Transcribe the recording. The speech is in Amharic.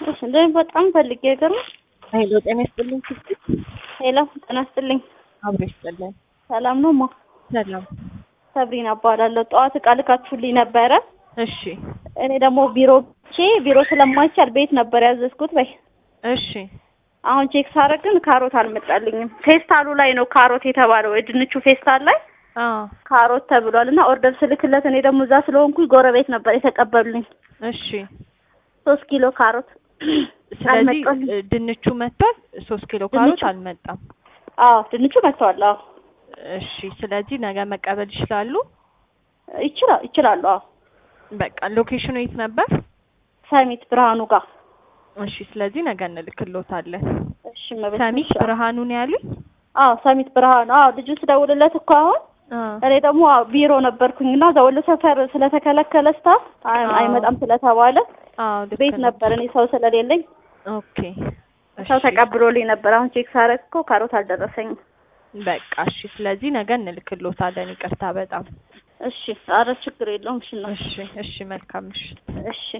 እንደውም በጣም ፈልጌ ገርም ሄሎ ጤና ይስጥልኝ ስስት ሄሎ ጤና ይስጥልኝ አብሮ ይስጥልን ሰላም ነው ማ ሰላም ሰብሪና እባላለሁ ጠዋት እቃ ልካችሁልኝ ነበረ እሺ እኔ ደግሞ ቢሮ ቼ ቢሮ ስለማይቻል ቤት ነበር ያዘዝኩት በይ እሺ አሁን ቼክ ሳደርግ ግን ካሮት አልመጣልኝም ፌስታሉ ላይ ነው ካሮት የተባለው የድንቹ ፌስታል ላይ አዎ ካሮት ተብሏል እና ኦርደር ስልክለት እኔ ደግሞ እዛ ስለሆንኩኝ ጎረቤት ነበር የተቀበሉልኝ እሺ ሶስት ኪሎ ካሮት ስለዚህ አልመጣልኝም። እ, ድንቹ መጥቷል ሶስት ኪሎ ካሮት ድንቹ? አልመጣም አዎ ድንቹ መጥተዋል አዎ እሺ ስለዚህ ነገ መቀበል ይችላሉ ይችላል ይችላሉ አዎ በቃ ሎኬሽኑ የት ነበር ሰሚት ብርሃኑ ጋር እሺ ስለዚህ ነገ እንልክሎታለን እሺ መቤት ሰሚት ብርሃኑ ነው ያሉኝ አዎ ሰሚት ብርሃኑ አዎ ልጁ ስደውልለት እኮ አሁን አዎ እኔ ደግሞ አዎ ቢሮ ነበርኩኝና እዛ ወሎ ሰፈር ስለተከለከለ ስታፍ አይ- አዎ። አይመጣም ስለተባለ አዎ ልክ ቤት ነው። ነበር እኔ ሰው ስለሌለኝ ኦኬ ሰው እሺ ተቀብሎልኝ ነበር። አሁን ቼክ ሳረግ እኮ ካሮት አልደረሰኝም። በቃ እሺ ስለዚህ ነገ እንልክሎታለን ይቅርታ በጣም እሺ አረ ችግር የለውም። እሺ እናት። እሺ እሺ መልካም ምሽት እሺ